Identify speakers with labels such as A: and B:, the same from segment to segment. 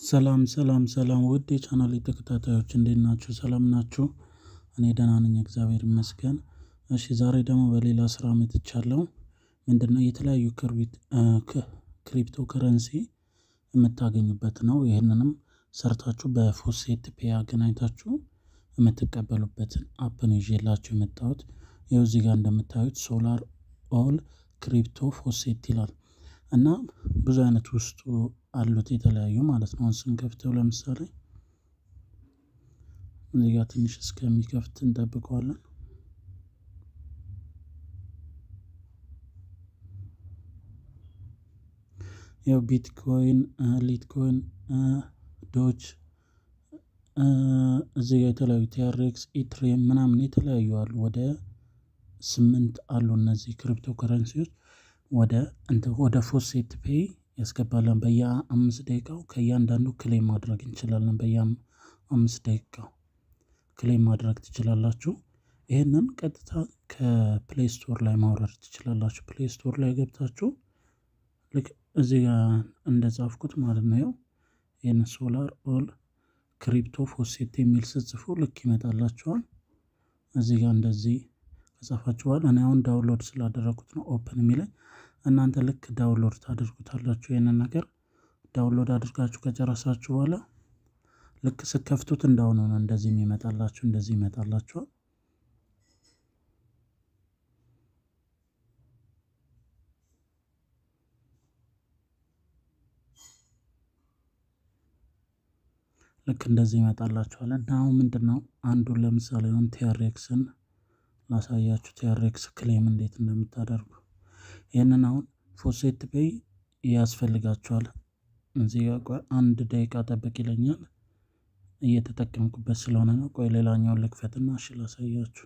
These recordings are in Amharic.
A: ሰላም ሰላም ሰላም ውድ የቻናሌ ተከታታዮች እንዴት ናችሁ? ሰላም ናችሁ? እኔ ደህና ነኝ እግዚአብሔር ይመስገን። እሺ ዛሬ ደግሞ በሌላ ስራ መጥቻለሁ። ምንድነው የተለያዩ ክሪፕቶ ከረንሲ የምታገኙበት ነው። ይህንንም ሰርታችሁ በፎሴት ፔይ አገናኝታችሁ የምትቀበሉበትን አፕ ነው ይዤላችሁ የመጣሁት። ይኸው እዚህ ጋር እንደምታዩት ሶላር ኦል ክሪፕቶ ፎሴት ይላል እና ብዙ አይነት ውስጡ አሉት የተለያዩ ማለት ነው። አሁን ስንከፍተው ለምሳሌ እዚህ ጋር ትንሽ እስከሚከፍት እንጠብቀዋለን። ያው ቢትኮይን፣ ሊትኮይን፣ ዶች እዚህ ጋር የተለያዩ ቲያሬክስ፣ ኢትሬም ምናምን የተለያዩ አሉ። ወደ ስምንት አሉ እነዚህ ክሪፕቶ ከረንሲዎች ወደ እንትን ወደ ፎሴት ፔይ ያስገባለን። በየአምስት ደቂቃው ከእያንዳንዱ ክሌም ማድረግ እንችላለን። በየአምስት ደቂቃው ክሌም ማድረግ ትችላላችሁ። ይህንን ቀጥታ ከፕሌይ ስቶር ላይ ማውረድ ትችላላችሁ። ፕሌይ ስቶር ላይ ገብታችሁ ልክ እዚህ ጋር እንደጻፍኩት ማለት ነው። ያው ይህን ሶላር ኦል ክሪፕቶ ፎሴት የሚል ስትጽፉ ልክ ይመጣላችኋል። እዚህ ጋር እንደዚህ ከጻፋችኋል። እኔ አሁን ዳውንሎድ ስላደረጉት ነው ኦፕን የሚለኝ። እናንተ ልክ ዳውንሎድ ታደርጉታላችሁ። ይህንን ነገር ዳውንሎድ አድርጋችሁ ከጨረሳችሁ በኋላ ልክ ስከፍቱት እንዳሁኑ ነው እንደዚህ የሚመጣላችሁ። እንደዚህ ይመጣላችኋል። ልክ እንደዚህ ይመጣላችኋል። እና አሁን ምንድን ነው አንዱን ለምሳሌ አሁን ቲያሬክስን ላሳያችሁ። ቲያሬክስ ክሌም እንዴት እንደምታደርጉ ይህንን አሁን ፎሴት ፔይ ያስፈልጋችኋል። እዚህ ጋር ቆይ አንድ ደቂቃ ጠብቅ ይለኛል። እየተጠቀምኩበት ስለሆነ ነው። ቆይ ሌላኛውን ልክፈትና እሺ ላሳያችሁ።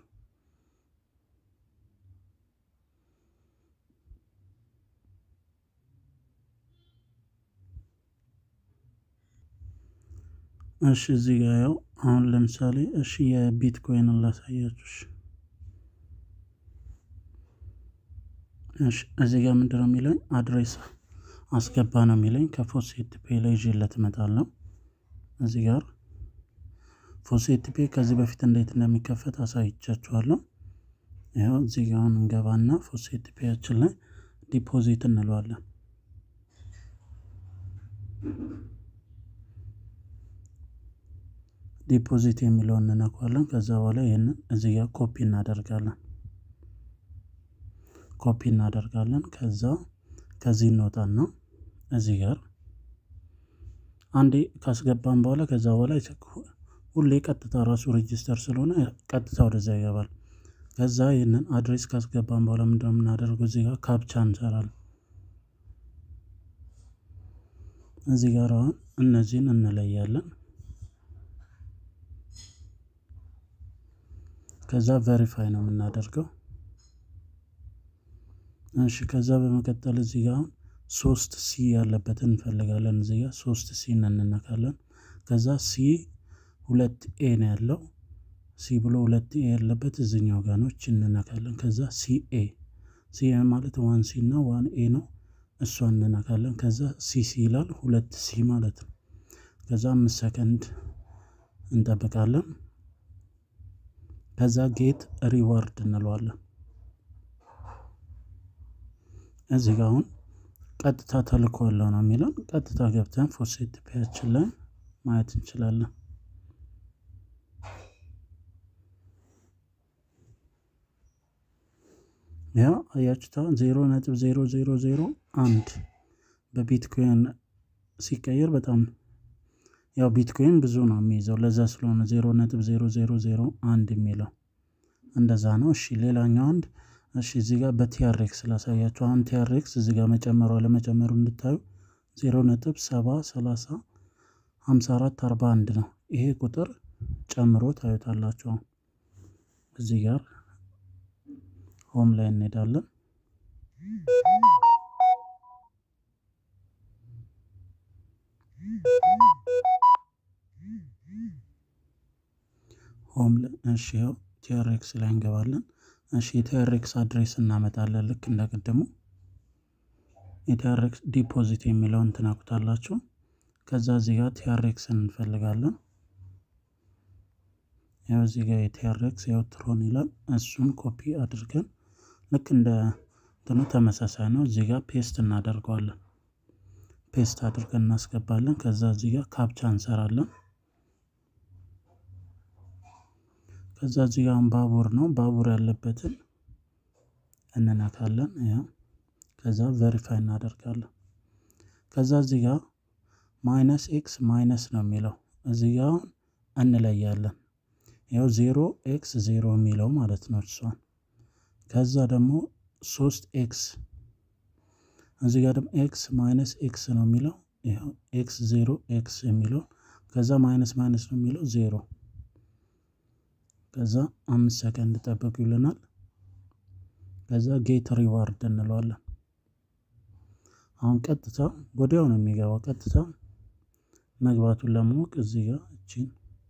A: እሺ እዚህ ጋር ያው አሁን ለምሳሌ እሺ የቢትኮይንን ላሳያችሁ። እሺ እዚህ ጋር ምንድን ነው የሚለኝ አድሬስ አስገባ ነው የሚለኝ። ከፎሴት ፔይ ላይ ይዤለት እመጣለሁ። እዚህ ጋር ፎሴት ፔይ ከዚህ በፊት እንዴት እንደሚከፈት አሳይቻችኋለሁ። ይኸው እዚህ ጋር አሁን እንገባና ፎሴት ፔያችን ላይ ዲፖዚት እንለዋለን። ዲፖዚት የሚለውን እንነኳለን። ከዛ በኋላ ይህንን እዚህ ጋር ኮፒ እናደርጋለን ኮፒ እናደርጋለን። ከዛ ከዚህ እንወጣና እዚህ ጋር አንዴ ካስገባን በኋላ ከዛ በኋላ ሁሌ ቀጥታ ራሱ ሬጂስተር ስለሆነ ቀጥታ ወደዛ ይገባል። ከዛ ይህንን አድሬስ ካስገባን በኋላ ምንድነው የምናደርገው? እዚህ ጋር ካፕቻ እንሰራለን። እዚህ ጋር አሁን እነዚህን እንለያለን። ከዛ ቬሪፋይ ነው የምናደርገው። እሺ ከዛ በመቀጠል እዚህ ጋር አሁን ሶስት ሲ ያለበትን እንፈልጋለን። እዚህ ጋር ሶስት ሲ እንነካለን። ከዛ ሲ ሁለት ኤ ነው ያለው። ሲ ብሎ ሁለት ኤ ያለበት እዚኛው ጋር ነው። እች እንነካለን። ከዛ ሲ ኤ ሲ ማለት ዋን ሲ እና ዋን ኤ ነው። እሷ እንነካለን። ከዛ ሲ ሲ ይላል ሁለት ሲ ማለት ነው። ከዛ አምስት ሰከንድ እንጠብቃለን። ከዛ ጌት ሪዋርድ እንለዋለን። እዚህ ጋር አሁን ቀጥታ ተልኮ ያለው ነው የሚለው ቀጥታ ገብተን ፎሴት ፔያችን ላይ ማየት እንችላለን። ያ አያችሁታ ዜሮ ነጥብ ዜሮ ዜሮ ዜሮ አንድ በቢትኮይን ሲቀየር በጣም ያው ቢትኮይን ብዙ ነው የሚይዘው ለዛ ስለሆነ ዜሮ ነጥብ ዜሮ ዜሮ ዜሮ አንድ የሚለው እንደዛ ነው። እሺ ሌላኛው አንድ እሺ እዚህ ጋር በቲያሬክስ ላሳያችሁ። አሁን ቲያሬክስ እዚህ ጋር መጨመሩ አለመጨመሩ እንድታዩ ዜሮ ነጥብ ሰባ ሰላሳ ሀምሳ አራት አርባ አንድ ነው። ይሄ ቁጥር ጨምሮ ታዩታላችሁ። እዚህ ጋር ሆም ላይ እንሄዳለን። ሆም እሺ ያው ቲያሬክስ ላይ እንገባለን። እሺ የቲያሬክስ አድሬስ እናመጣለን ልክ እንደቀደሙ የቲያሬክስ ዲፖዚት የሚለውን ትነኩታላችሁ። ከዛ እዚህ ጋር ቲያሬክስን እንፈልጋለን። ያው እዚህ ጋር የቲያሬክስ ያው ትሮን ይላል። እሱን ኮፒ አድርገን ልክ እንደ እንትኑ ተመሳሳይ ነው። እዚህ ጋር ፔስት እናደርገዋለን። ፔስት አድርገን እናስገባለን። ከዛ እዚህ ጋር ካፕቻ እንሰራለን። ከዛ እዚህ ጋር ባቡር ነው። ባቡር ያለበትን እንነካለን። ያው ከዛ ቨሪፋይ እናደርጋለን። ከዛ እዚህ ጋር ማይነስ ኤክስ ማይነስ ነው የሚለው እዚህ ጋር አሁን እንለያለን። ያው ዜሮ ኤክስ ዜሮ የሚለው ማለት ነው እሷን። ከዛ ደግሞ ሶስት ኤክስ እዚህ ጋር ደግሞ ኤክስ ማይነስ ኤክስ ነው የሚለው ይኸው ኤክስ ዜሮ ኤክስ የሚለው ከዛ ማይነስ ማይነስ ነው የሚለው ዜሮ ከዛ አምስት ሰከንድ ጠብቁ ይለናል። ከዛ ጌት ሪዋርድ እንለዋለን። አሁን ቀጥታ ወዲያው ነው የሚገባው። ቀጥታ መግባቱን ለማወቅ እዚህ ጋር እቺን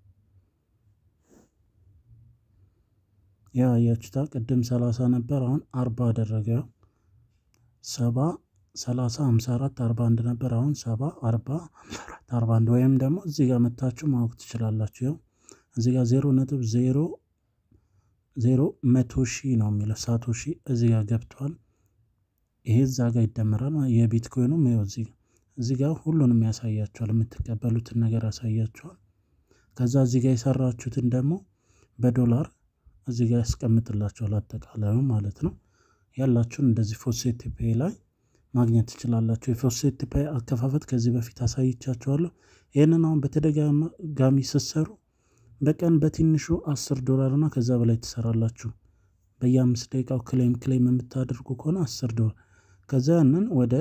A: ያ ያችታ ቅድም ሰላሳ ነበር አሁን አርባ አደረገ። ሰባ ሰላሳ ሃምሳ አራት አርባ አንድ ነበር አሁን ሰባ አርባ አርባ አንድ ወይም ደግሞ እዚህ ጋር መታችሁ ማወቅ ትችላላችሁ። ያው እዚህ ጋር ዜሮ ነጥብ ዜሮ ዜሮ መቶ ሺህ ነው የሚለው ሳቶ ሺህ እዚህ ጋር ገብቷል። ይሄ እዛ ጋር ይደመራል። የቢትኮይኑም ይኸው እዚህ እዚህ ጋር ሁሉንም ያሳያችኋል። የምትቀበሉትን ነገር ያሳያችኋል። ከዛ እዚህ ጋር የሰራችሁትን ደግሞ በዶላር እዚህ ጋር ያስቀምጥላችኋል። አጠቃላዩ ማለት ነው። ያላችሁን እንደዚህ ፎሴት ፔይ ላይ ማግኘት ትችላላችሁ። የፎሴት ፔይ አከፋፈት ከዚህ በፊት አሳይቻችኋለሁ። ይህንን አሁን በተደጋጋሚ ስትሰሩ በቀን በትንሹ አስር ዶላር እና ከዛ በላይ ትሰራላችሁ። በየአምስት ደቂቃው ክሌም ክሌም የምታደርጉ ከሆነ አስር ዶላር ከዛ ያንን ወደ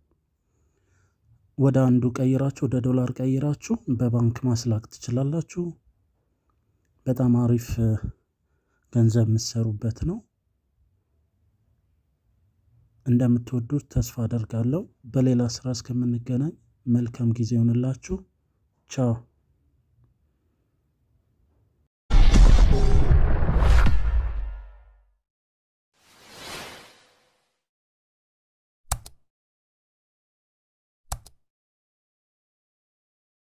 A: ወደ አንዱ ቀይራችሁ ወደ ዶላር ቀይራችሁ በባንክ ማስላክ ትችላላችሁ። በጣም አሪፍ ገንዘብ የምትሰሩበት ነው። እንደምትወዱት ተስፋ አደርጋለሁ። በሌላ ስራ እስከምንገናኝ መልካም ጊዜ ይሆንላችሁ። ቻው